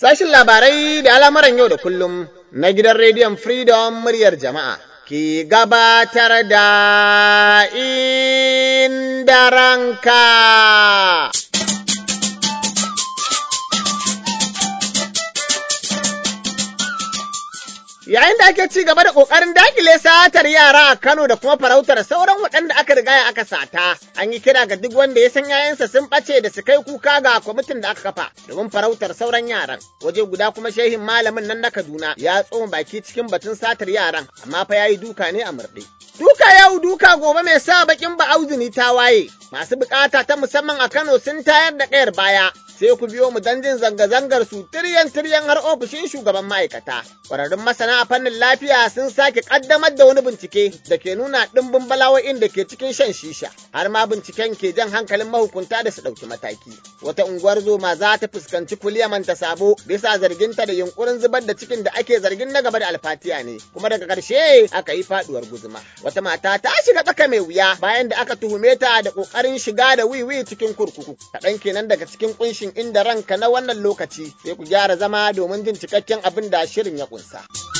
Sashin labarai da al'amuran yau da kullum na gidan rediyon Freedom muryar jama'a ke gabatar da inda ranka. Yayin da ake ci gaba da ƙoƙarin dakile satar yara a Kano da kuma farautar sauran waɗanda aka riga aka sata, an yi kira ga duk wanda ya san yayansa sun ɓace da su kai kuka ga kwamitin da aka kafa domin farautar sauran yaran. Waje guda kuma shehin malamin nan na Kaduna ya tsoma baki cikin batun satar yaran, amma fa ya yi duka ne a murɗe. Duka yau duka gobe mai sa bakin ba auzuni ta waye, masu bukata ta musamman a Kano sun tayar da ƙayar baya, sai ku biyo mu don jin zanga-zangar su tiryan tiryan har ofishin shugaban ma'aikata. Ƙwararrun masana a fannin lafiya sun sake ƙaddamar da wani bincike da ke nuna ɗimbin bala'o'in da ke cikin shan shisha, har ma binciken ke jan hankalin mahukunta da su ɗauki mataki. Wata unguwar zoma za ta fuskanci kuliyaman ta sabo bisa zarginta da yunkurin zubar da cikin da ake zargin na gaba da alfatiya ne, kuma daga ƙarshe aka yi faɗuwar guzuma. Wata mata ta shiga tsaka mai wuya bayan da aka tuhume ta da ƙoƙarin shiga da wiwi cikin kurkuku. Kaɗan kenan daga cikin ƙunshin inda ranka na wannan lokaci sai ku gyara zama domin jin cikakken abin da shirin ya ƙunsa.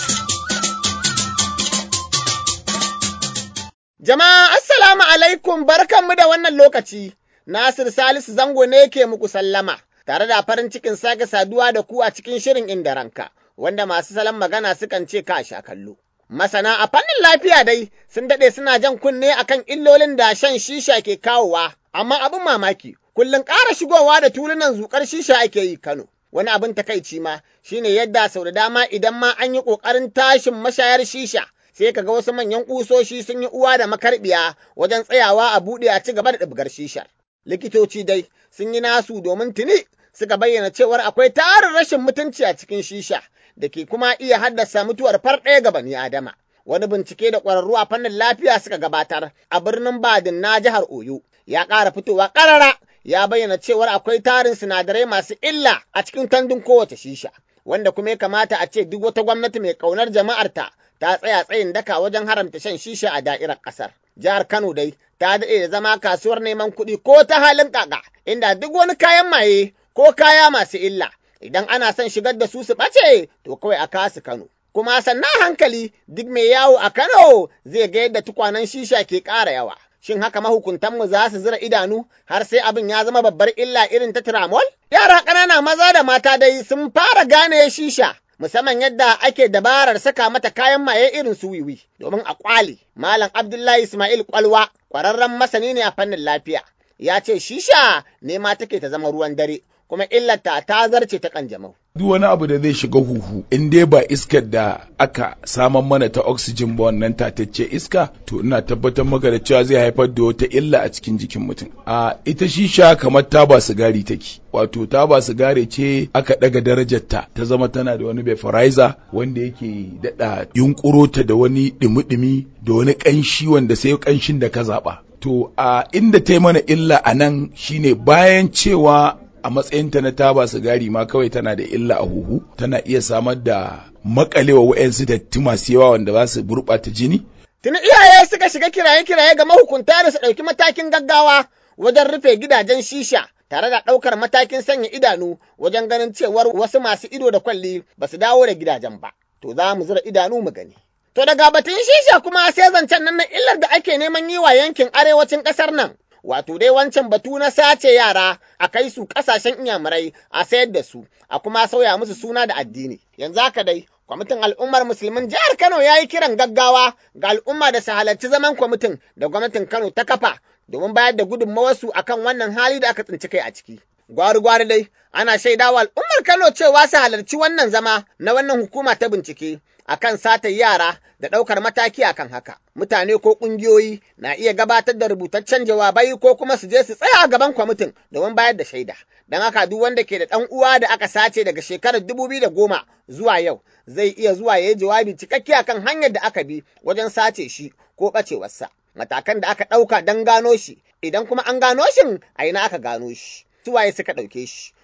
Jama'a assalamu alaikum barkanmu da wannan lokaci. Nasir Salisu Zango ne ke muku sallama, tare da farin cikin sake saduwa da ku a cikin shirin inda ranka, wanda masu salon magana sukan ce ka sha kallo. Masana a fannin lafiya dai sun daɗe suna jan kunne akan illolin da shan shisha ke kawowa, amma abin mamaki, kullum ƙara shigowa da tulunan zuƙar shisha ake yi Kano. Wani abin takaici ma shine yadda sau da dama idan ma an yi ƙoƙarin tashin mashayar shisha, sai ka ga wasu manyan ƙusoshi sun yi uwa da makarbiya wajen tsayawa a buɗe a ci gaba da ɗibgar shishar. Likitoci dai sun yi nasu domin tuni suka bayyana cewar akwai tarin rashin mutunci a cikin shisha da ke kuma iya haddasa mutuwar farɗaya ga bani Adama. Wani bincike da ƙwararru a fannin lafiya suka gabatar a birnin Badin na jihar Oyo ya ƙara fitowa ƙarara ya bayyana cewar akwai tarin sinadarai masu illa a cikin tandun kowace shisha, wanda kuma ya kamata a ce duk wata gwamnati mai ƙaunar jama'arta ta tsaya tsayin daka wajen haramta shan shisha a da'irar ƙasar. Jihar Kano dai ta daɗe da zama kasuwar neman kuɗi ko ta halin ƙaƙa, inda duk wani kayan maye ko kaya masu illa, idan ana son shigar da su su ɓace to kawai a kasu Kano. Kuma sannan hankali duk mai yawo a Kano zai ga yadda tukwanen shisha ke ƙara yawa. Shin haka mahukuntanmu za su zira idanu har sai abin ya zama babbar illa irin ta tiramol? Yara ƙanana maza da mata dai sun fara gane shisha musamman yadda ake dabarar saka mata kayan maye irin su wiwi domin a kwale. Malam Abdullahi Ismail Kwalwa ƙwararren masani ne a fannin lafiya. Ya ce shisha ne ma take ta zama ruwan dare kuma illata ta zarce ta kanjamau. duk wani abu da zai shiga huhu in dai ba iskar da aka saman mana ta oxygen ba wannan tatacce iska to ina tabbatar maka da cewa zai haifar da wata illa a cikin jikin mutum a ita shisha kamar taba sigari take wato taba sigari ce aka daga darajar ta ta zama tana da wani vaporizer wanda yake dada yunkuro ta da wani dumi-dumi da wani kanshi wanda sai kanshin da ka zaba to a inda ta yi mana illa a nan shine bayan cewa a matsayinta na taba sigari ma kawai tana da illa a huhu tana iya samar da makalewa wa'yansu datti masu yawa wanda za su gurɓata jini. Tuni iyaye suka shiga kiraye-kiraye ga mahukunta da su ɗauki matakin gaggawa wajen rufe gidajen shisha tare da ɗaukar matakin sanya idanu wajen ganin cewar wasu masu ido da kwalli ba su dawo da gidajen ba. To za mu zura idanu mu gani. To daga batun shisha kuma sai zancen nan na illar da ake neman yi wa yankin arewacin ƙasar nan. wato dai wancan batu na sace yara a kai su ƙasashen inyamurai a sayar da su a kuma sauya musu suna da addini yanzu haka dai kwamitin al'ummar musulmin jihar kano ya yi kiran gaggawa ga al'umma da su halarci zaman kwamitin da gwamnatin kano ta kafa domin bayar da gudunmawarsu akan wannan hali da aka tsinci kai a ciki gwari-gwari dai ana shaidawa al'ummar kano cewa su halarci wannan zama na wannan hukuma ta bincike akan satar yara da ɗaukar mataki akan haka. Mutane ko ƙungiyoyi na iya gabatar da rubutaccen jawabai ko kuma su je su tsaya a gaban kwamitin domin bayar da shaida. Don haka duk wanda ke da ɗan uwa da aka sace daga shekarar dubu biyu da goma zuwa yau zai iya zuwa ya yi jawabi cikakke akan hanyar da aka bi wajen sace shi ko ɓacewarsa. Matakan da aka ɗauka don gano shi, idan kuma an gano shin a ina aka gano shi, suwaye suka ɗauke shi.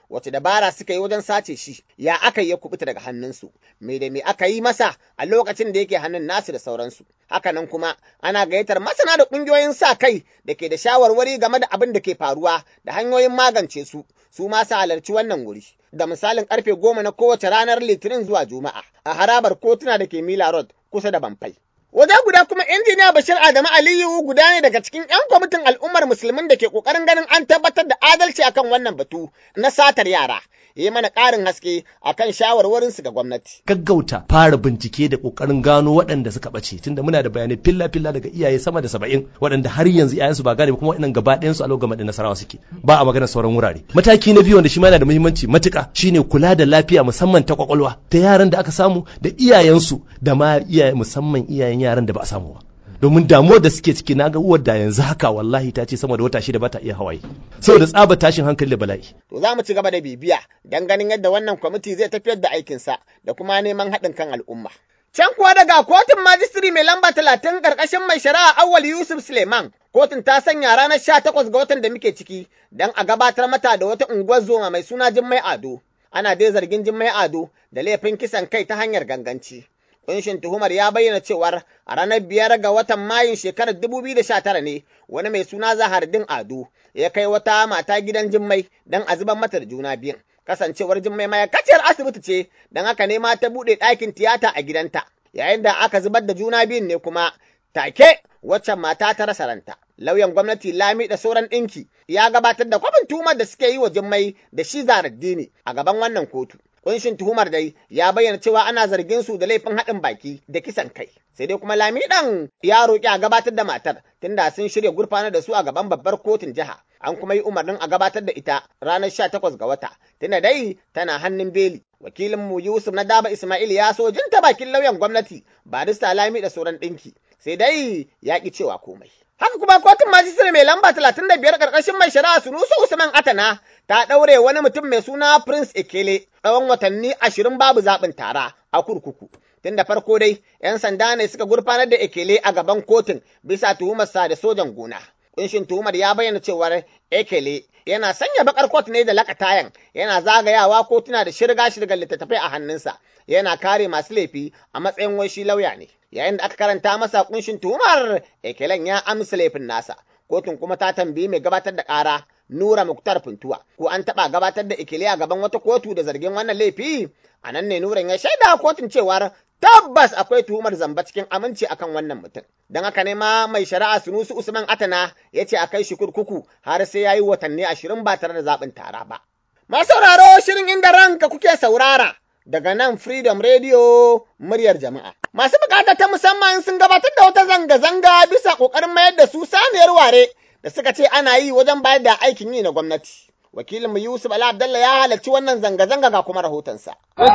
wace dabara suka yi wajen sace shi ya aka yi ya kubuta daga hannunsu me da me aka yi masa a lokacin da yake hannun nasu da sauransu hakanan kuma ana gayyatar masana da ƙungiyoyin sa kai da ke da shawarwari game da abin da ke faruwa da hanyoyin magance su su ma su halarci wannan wuri da misalin karfe goma na kowace ranar litinin zuwa juma'a a harabar kotuna da ke mila road kusa da bamfai Waje guda kuma injiniya Bashir Adamu Aliyu guda ne daga cikin 'yan kwamitin al'ummar musulmin da ke ƙoƙarin ganin an tabbatar da adalci akan wannan batu na satar yara. Yi mana ƙarin haske akan shawarwarinsu ga gwamnati. Gaggauta fara bincike da ƙoƙarin gano waɗanda suka ɓace tunda muna da bayanai filla-filla daga iyaye sama da saba'in waɗanda har yanzu iyayensu ba gane ba kuma waɗannan gaba ɗayansu a lokacin da nasarawa suke ba a magana sauran wurare. Mataki na biyu wanda shi ma yana da muhimmanci matuƙa shine kula da lafiya musamman ta kwakwalwa ta yaran da aka samu da iyayensu da ma iyaye musamman iyayen yaran da ba a samu ba domin damuwar da suke ciki naga uwar da yanzu haka wallahi ta ce sama da wata shida ba ta iya hawaye saboda tsaba tashin hankali da bala'i To za mu ci gaba da bibiya don ganin yadda wannan kwamiti zai tafiyar da aikinsa da kuma neman haɗin kan al'umma. Can kuwa daga kotun majistiri mai lamba talatin ƙarƙashin mai shari'a Awwal Yusuf Suleiman, kotun ta sanya ranar sha takwas ga watan da muke ciki don a gabatar mata da wata unguwar zoma mai suna Jummai Ado. Ana dai zargin Jummai Ado da laifin kisan kai ta hanyar ganganci. Kunshin tuhumar ya bayyana cewar a ranar biyar ga watan Mayun shekarar 2019 ne wani mai suna Zahardin Ado ya kai wata mata gidan Jummai don a zubar mata da juna biyun. Kasancewar Jummai ma'aikaciyar asibiti ce don haka ne ma ta buɗe ɗakin tiyata a gidanta. Yayin da aka zubar da juna biyun ne kuma take waccan mata ta rasa ranta. Lauyan gwamnati Lami da sauran ɗinki ya gabatar da kwafin tuhumar da suke yi wa Jummai da shi Zahardini a gaban wannan kotu. Kunshin tuhumar dai ya bayyana cewa ana zargin su da laifin haɗin baki da kisan kai. Sai dai kuma Lami ɗan ya roƙi a gabatar da matar tunda sun shirya gurfanar da su a gaban babbar kotun jiha. An kuma yi umarnin a gabatar da ita ranar sha takwas ga wata. Tunda dai tana hannun beli. Wakilinmu Yusuf na Daba Ismail ya so jinta bakin lauyan gwamnati barista Lami da sauran ɗinki. Sai dai ya ƙi cewa komai. Haka kuma kotun majistare mai lamba talatin da biyar ƙarƙashin mai shari'a Sunusu Usman Atana ta ɗaure wani mutum mai suna Prince Ekele tsawon watanni ashirin babu zaɓin tara a kurkuku. Tun da farko dai, ‘yan sanda ne suka gurfanar da Ekele a gaban kotun bisa tuhumarsa da sojan gona. Kunshin tuhumar ya bayyana cewar Ekele yana sanya bakar kot ne da lakatayan, yana zagayawa kotuna da shirga shirgar littattafai a hannunsa, yana kare masu laifi a matsayin wai shi lauya ne. Yayin da aka karanta masa kunshin tuhumar, Ekelen ya amsa laifin nasa. Kotun kuma ta tambayi mai gabatar da ƙara Nura Muktar Funtuwa, ko an taɓa gabatar da Ekele a gaban wata kotu da zargin wannan laifi? A nan ne Nuran ya shaida kotun cewar tabbas akwai tuhumar zamba cikin aminci akan wannan mutum. Don haka ne ma mai shari'a Sunusu Usman Atana ya ce a kai shi kurkuku har sai ya yi watanni ashirin ba tare da zaɓin tara ba. Masu sauraro shirin inda ranka kuke saurara daga nan Freedom Radio muryar jama'a. Masu bukata ta musamman sun gabatar da wata zanga-zanga bisa ƙoƙarin mayar da su saniyar ware da suka ce ana yi wajen bayar da aikin yi na gwamnati. Wakilin mu Yusuf Ali Abdallah ya halarci wannan zanga-zanga ga kuma rahotonsa.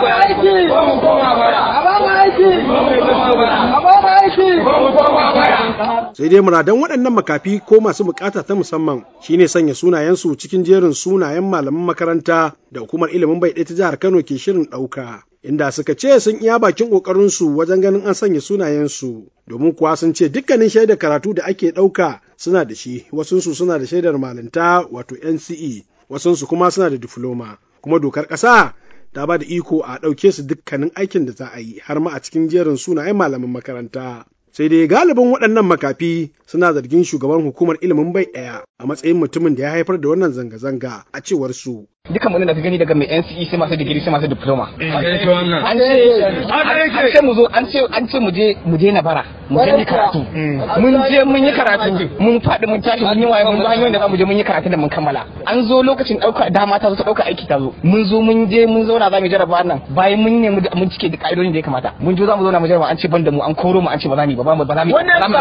Sai dai muradan waɗannan makafi ko masu bukata ta musamman shine sanya sunayensu cikin jerin sunayen malaman makaranta da hukumar ilimin bai ɗaya ta jihar Kano ke shirin ɗauka. Inda suka ce sun iya bakin ƙoƙarinsu wajen ganin an sanya sunayensu, domin kuwa sun ce dukkanin shaidar karatu da ake ɗauka suna da shi, wasunsu suna da shaidar malinta wato NCE, wasunsu kuma suna da difloma. Kuma dokar ƙasa ta ba da iko a ɗauke su dukkanin aikin da za a yi har ma a cikin jerin sunayen malaman makaranta. Sai dai galibin waɗannan makafi suna zargin shugaban hukumar ilimin bai ɗaya a matsayin mutumin da ya haifar da wannan zanga-zanga a cewar su. duka mun da ka gani daga mai NCE sai masu digiri sai masu diploma an ce mu zo an ce an ce mu je mu je na bara mu je yi karatu mun je mun yi karatu mun faɗi mun tashi mun yi waye mun zo hanyoyin da zamu je mun yi karatu da mun kammala an zo lokacin ɗauka dama ta zo ta ɗauka aiki ta zo mun zo mun je mun zauna za mu jarraba nan bayan mun nemi mun cike da ka'idodin da ya kamata mun zo za mu zauna mu jarraba an ce ban da mu an koro mu an ce ba za mu yi ba ba mu ba za mu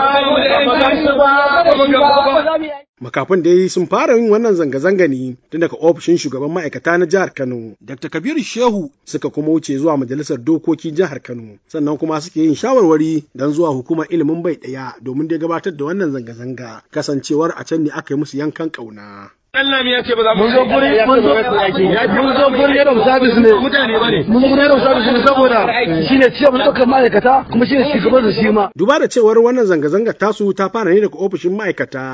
yi Makafin dai sun fara yin wannan zanga-zanga ne tun daga ofishin shugaban ma'aikata na jihar Kano. Dr. Kabiru Shehu suka kuma wuce zuwa majalisar dokoki jihar Kano. Sannan kuma suke yin shawarwari don zuwa hukumar ilimin bai ɗaya domin dai gabatar da wannan zanga-zanga. Kasancewar a can ne aka yi musu yankan ƙauna. Allah ya ce ba za mu mun zo guri mun zo mun zo guri yana sabis ne mutane bane mun zo yana sabis ne saboda shine ciye mun ɗaukar ma'aikata kuma shine shugaban da shi ma Duba da cewar wannan zanga-zangar tasu ta fara ne daga ofishin ma'aikata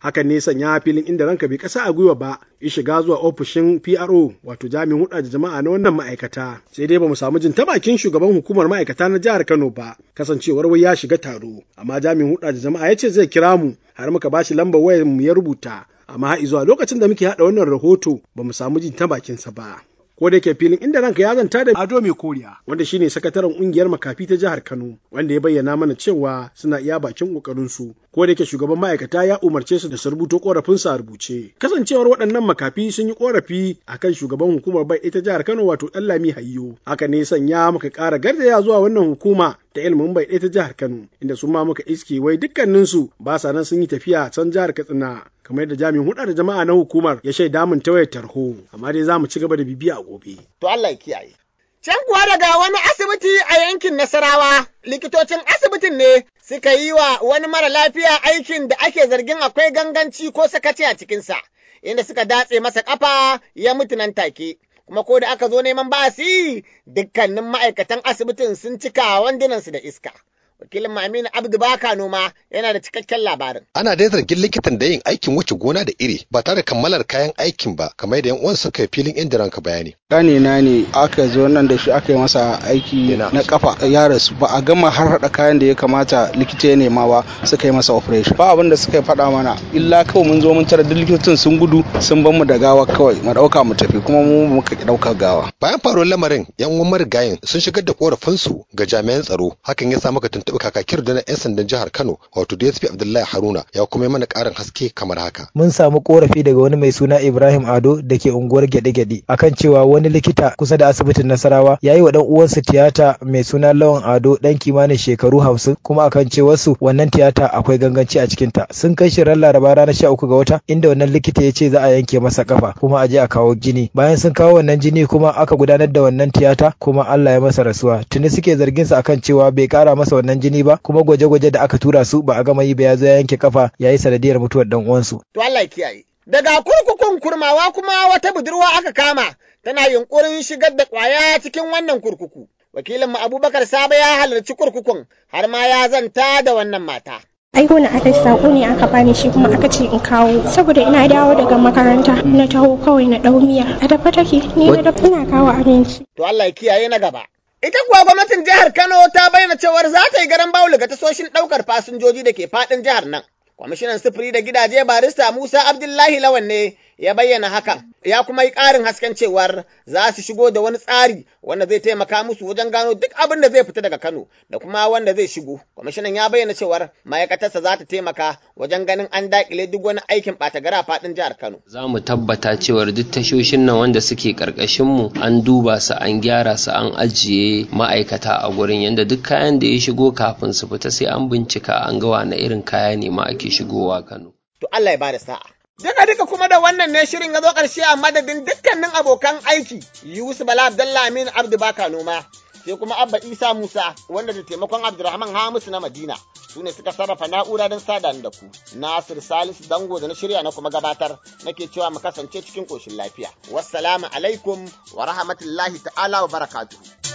hakan ne sanya filin inda ranka bai kasa a gwiwa ba ya shiga zuwa ofishin PRO wato jami'in huɗa da jama'a na wannan ma'aikata sai dai bamu samu jin ta bakin shugaban hukumar ma'aikata na jihar Kano ba kasancewar wai ya shiga taro amma jami'in huɗa da jama'a ya ce zai kira mu har muka bashi lambar wayar mu ya rubuta amma har zuwa lokacin da muke haɗa wannan rahoto bamu samu jin ta bakinsa ba. ko da yake filin inda ranka ya zanta da Ado Mai Koriya wanda shine sakataren kungiyar makafi ta jihar Kano wanda ya bayyana mana cewa suna iya bakin kokarin su ko da yake shugaban ma'aikata ya umarce su da su rubuto korafin su a rubuce kasancewar waɗannan makafi sun yi korafi akan shugaban hukumar bai ita jihar Kano wato Dallami Hayyo haka ne sanya muka ƙara garzaya zuwa wannan hukuma ta ilimin bai ta jihar Kano inda su ma muka iske wai dukkaninsu ba sa nan sun yi tafiya can jihar Katsina kamar yadda jami'in huɗa da jama'a na hukumar ya shaida mun ta wayar tarho amma dai za mu ci gaba da bibiya a gobe. To Allah ya kiyaye. Can kuwa daga wani asibiti a yankin Nasarawa, likitocin asibitin ne suka yi wa wani mara lafiya aikin da ake zargin akwai ganganci ko sakaci a cikinsa, inda suka datse masa ƙafa ya mutu nan take. Kuma ko da aka zo neman basi, dukkanin ma'aikatan asibitin sun cika wandunansu da iska. wakilin Aminu Abdu Baka noma yana da cikakken labarin. Ana dai zargin likitan da yin aikin wuce gona da iri ba tare da kammalar kayan aikin ba kamar da yan uwan suka yi filin inda ranka bayani. Gane na ne aka zo nan da shi aka yi masa aiki na kafa ya rasu ba a gama har hada kayan da ya kamata likita ya nema ba suka yi masa operation. Ba abin da suka faɗa mana illa kawai mun zo mun tara duk likitocin sun gudu sun ban mu da gawa kawai mu ɗauka mu tafi kuma mu muka ɗauka gawa. Bayan faruwar lamarin yan uwan marigayin sun shigar da korafinsu ga jami'an tsaro hakan ya sa maka tuntuɓi kakakir da na 'yan sandan jihar Kano wato DSP Abdullahi Haruna ya kuma yi mana ƙarin haske kamar haka. Mun samu korafi daga wani mai suna Ibrahim Ado da ke unguwar Gyaɗe-Gyaɗe akan cewa wani likita kusa da asibitin Nasarawa ya yi wa ɗan uwansa tiyata mai suna Lawan Ado ɗan kimanin shekaru hamsin kuma akan cewa su wannan tiyata akwai ganganci a cikinta. Sun kai shi ran Laraba ranar sha uku ga wata inda wannan likita ya ce za a yanke masa kafa kuma a je a kawo jini. Bayan sun kawo wannan jini kuma aka gudanar da wannan tiyata kuma Allah ya masa rasuwa. Tuni suke zargin sa akan cewa bai kara masa wannan jini ba kuma gwaje-gwaje da aka tura su ba a gama yi ba ya zo ya yanke kafa ya yi sanadiyar mutuwar dan uwansu. To Allah ya kiyaye. Daga kurkukun kurmawa kuma wata budurwa aka kama tana yunkurin shigar da ƙwaya cikin wannan kurkuku. Wakilin mu Abubakar Sabo ya halarci kurkukun har ma ya zanta da wannan mata. aiko na aka sako ne aka bani shi kuma aka ce in kawo saboda ina dawo daga makaranta na taho kawai na dau miya a dafa take ni na dafa ina kawo abinci to Allah ya kiyaye na gaba Ita kuwa gwamnatin jihar Kano ta bayyana cewar za ta yi garan bawul ga tasoshin ɗaukar fasinjoji da ke faɗin jihar nan. Kwamishinan sufuri da gidaje barista Musa Abdullahi Lawan ne ya bayyana hakan, ya kuma yi ƙarin hasken cewar za su shigo da wani tsari wanda zai taimaka musu wajen gano duk abin da zai fita daga Kano da kuma wanda zai shigo. Kwamishinan ya bayyana cewar ma'aikatarsa za ta taimaka wajen ganin an daƙile duk wani aikin ɓata gara faɗin jihar Kano. Za mu tabbata cewar duk tashoshin nan wanda suke ƙarƙashin mu an duba su an gyara su an ajiye ma'aikata a gurin yanda duk kayan da ya shigo kafin su fita sai an bincika an ga wani irin kaya ne ma ake shigowa Kano. To Allah ya bada sa'a. Duka duka kuma da wannan ne shirin ya zo ƙarshe a madadin dukkanin abokan aiki Yusuf Bala Abdullah Amin Abdu Baka Noma sai kuma Abba Isa Musa wanda da taimakon Abdulrahman Hamisu na Madina su ne suka sarrafa na'ura don sada da ku. Nasir Salisu Dango da na shirya na kuma gabatar nake cewa mu kasance cikin ƙoshin lafiya. Wassalamu alaikum wa rahmatullahi ta'ala wa barakatuhu.